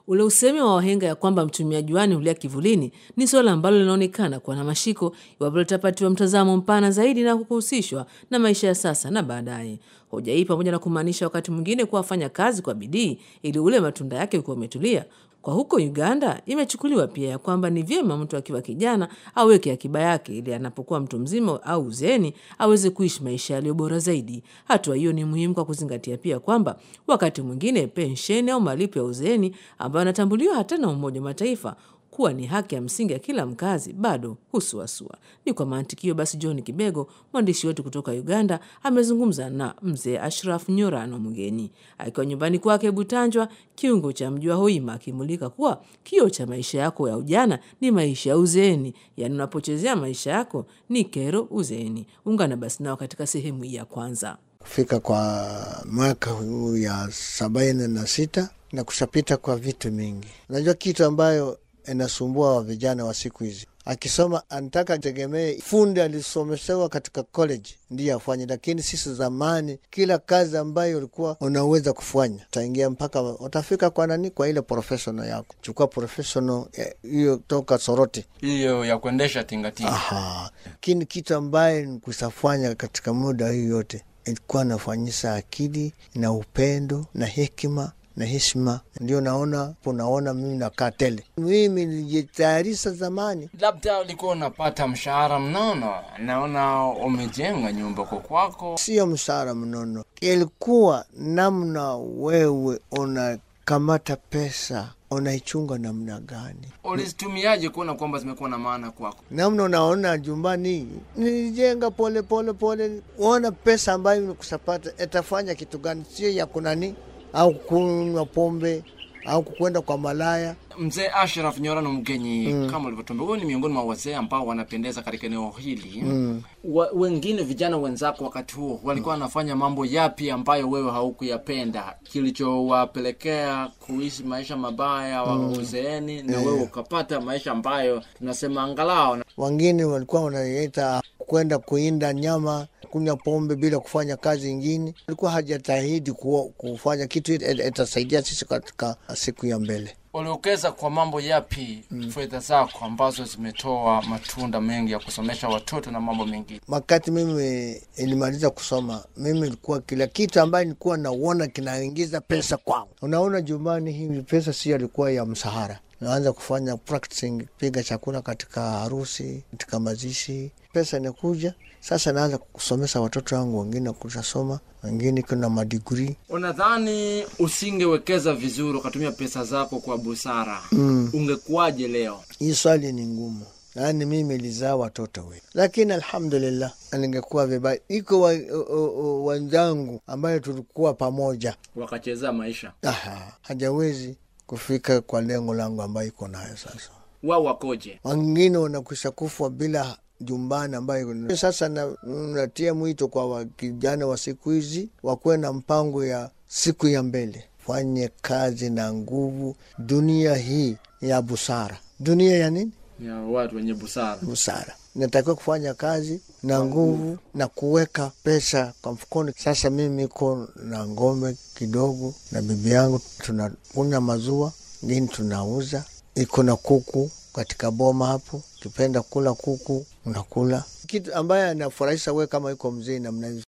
Ule usemi wa wahenga ya kwamba mtumia juani hulia kivulini ni suala ambalo linaonekana kuwa na mashiko iwapo litapatiwa mtazamo mpana zaidi na kuhusishwa na maisha ya sasa na baadaye. Hoja hii pamoja na kumaanisha wakati mwingine kuwa wafanya kazi kwa bidii ili ule matunda yake ukiwa umetulia kwa huko Uganda imechukuliwa pia ya kwamba ni vyema mtu akiwa kijana aweke akiba yake ili anapokuwa mtu mzima au uzeeni aweze kuishi maisha yaliyo bora zaidi. Hatua hiyo ni muhimu kwa kuzingatia pia kwamba wakati mwingine pensheni au malipo ya uzeeni ambayo yanatambuliwa hata na Umoja wa Mataifa kuwa ni haki ya msingi ya kila mkazi bado husuasua. Ni kwa mantikio basi, John Kibego, mwandishi wetu kutoka Uganda, amezungumza na mzee Ashraf Nyorano Mgeni akiwa nyumbani kwake Butanjwa, kiungo cha mji wa Hoima, akimulika kuwa kio cha maisha yako ya ujana ni maisha ya uzeeni, yaani unapochezea maisha yako ni kero uzeeni. Ungana basi nao katika sehemu hii ya kwanza. Kufika kwa mwaka huu ya sabaini na sita na kushapita kwa vitu mingi. Unajua kitu ambayo inasumbua wa vijana wa siku hizi, akisoma anataka ategemee fundi alisomeshewa katika college ndiyo afanye, lakini sisi zamani, kila kazi ambayo ulikuwa unaweza kufanya utaingia mpaka utafika kwa nani, kwa ile professional yako. Chukua professional hiyo toka Soroti, hiyo ya kuendesha tingatinga. Aha, lakini kitu ambaye kusafanya katika muda hii yote ilikuwa nafanyisa akili na upendo na hekima na heshima. Ndio naona unaona mimi nakaa tele, mimi nilijitayarisha zamani. Labda ulikuwa unapata mshahara mnono, naona umejenga nyumba kwa kwako. Sio mshahara mnono, ilikuwa namna wewe unakamata pesa unaichunga namna gani, ulizitumiaje kuona kwamba zimekuwa na maana kwako? namna unaona jumbani, nilijenga pole pole pole, uona pesa ambayo nikusapata itafanya kitu gani, sio ya kunani au kunywa pombe au kukwenda kwa malaya. Mzee Ashraf Nyorano Mgenyi, mm. kama ulivyotuambia, wewe ni miongoni mwa wazee ambao wanapendeza katika eneo hili mm. wa, wengine vijana wenzako wakati huo walikuwa wanafanya mambo yapi ambayo wewe haukuyapenda kilichowapelekea kuishi maisha mabaya wa mm. uzeeni na Yeah. wewe ukapata maisha ambayo tunasema angalau Wengine walikuwa wanaita kwenda kuinda nyama, kunywa pombe bila kufanya kazi ingine. Alikuwa hajatahidi ku- kufanya kitu it- itasaidia sisi katika siku ya mbele. uliokeza kwa mambo yapi fedha zako ambazo zimetoa matunda mengi ya kusomesha watoto na mambo mengine? Wakati mimi ilimaliza kusoma, mimi ilikuwa kila kitu ambayo nilikuwa nauona kinaingiza pesa kwangu. Unaona jumbani, hii pesa sio alikuwa ya msahara. Naanza kufanya practicing, piga chakula katika harusi, katika mazishi, pesa inakuja sasa. Naanza kusomesha watoto wangu, wengine kutasoma, wengine kuna madigrii. Unadhani usingewekeza vizuri ukatumia pesa zako kwa busara, Mm. ungekuwaje leo? Hii swali ni ngumu, yaani mimi nilizaa watoto wengi, lakini alhamdulillah ningekuwa vibaya. Iko wa- o- o- wenzangu ambayo tulikuwa pamoja Wakachezea maisha Aha, hajawezi kufika kwa lengo langu ambayo iko nayo sasa. wao, wakoje? Wengine wanakwisha kufa bila jumbani ambayo iko- sasa na- natia mwito kwa wa- kijana wa siku hizi wakuwe na mpango ya siku ya mbele, fanye kazi na nguvu. Dunia hii ya busara, dunia ya nini? Ya watu wenye busara. busara. Natakiwa kufanya kazi na nguvu na kuweka pesa kwa mfukoni. Sasa mimi iko na ngombe kidogo na bibi yangu, tunakunywa maziwa, ngine tunauza. Iko na kuku katika boma hapo, ukipenda kula kuku unakula. Kitu ambaye anafurahisha we kama iko mzee namna hizo